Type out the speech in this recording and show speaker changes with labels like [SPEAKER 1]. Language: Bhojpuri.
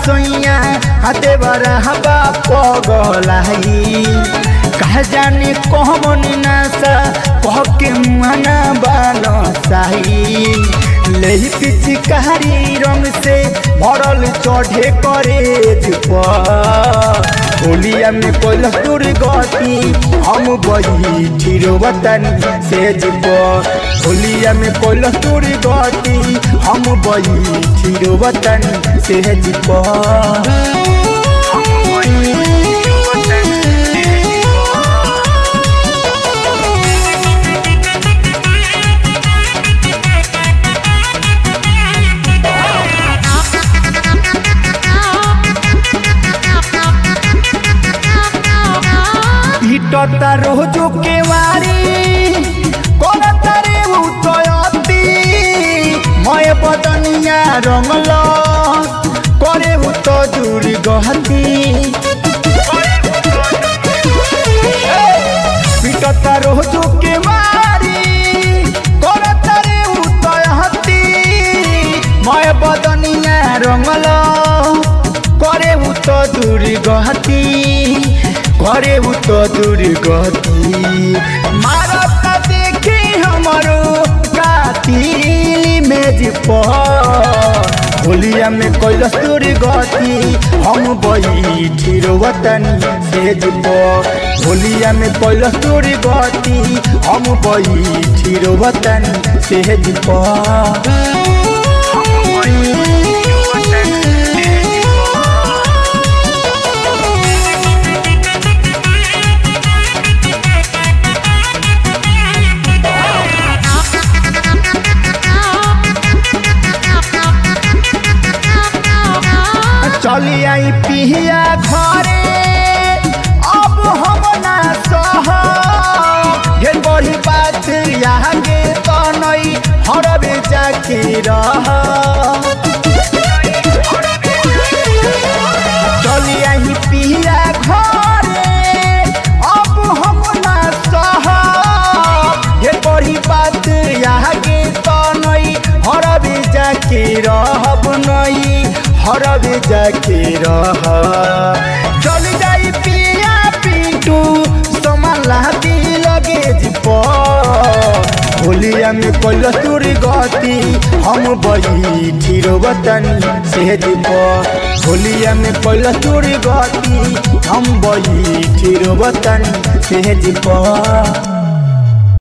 [SPEAKER 1] सोइया हाथे बरा हवा पगलाई कह जाने कहमन नासा कह के मुआना बानो साही ले पिचकारी रंग से भरल चढ़े करे होलिया में कोइल तुर गति हम बही ठिरो वतन से जब होलिया में कोइल तुर गति हम बही ठिरो वतन से जब हिटता रोजो के वारी करता रे उतयती मय बदनिया रंगल करे उत दूर गहती पिटता रोजो के वारी करता रे उतयती मय बदनिया रंगल करे उत दूर गहती करे उ तो दूर गति मारत देखे हमरो कातिल मेज पर होलिया में कैलस दूर गति हम बैठी वतन सेज पर होलिया में कैलस दूर गति हम बैठी वतन सेज पर चली आई पिहिया घरे अब हम ना सह ढेर बड़ी बात आगे तो नहीं हरबे जाके रह चली आई पिहिया घरे अब हम ना सह ढेर बड़ी बात आगे तो नहीं हरबे जाके रहब नहीं हरबे जाके रह चल जाई पिया पिंटू समाला दी लगे जिप होलिया में कल तुर गति हम बैठी वतन से जिप होलिया में कल तुर गति हम बैठी वतन से जिप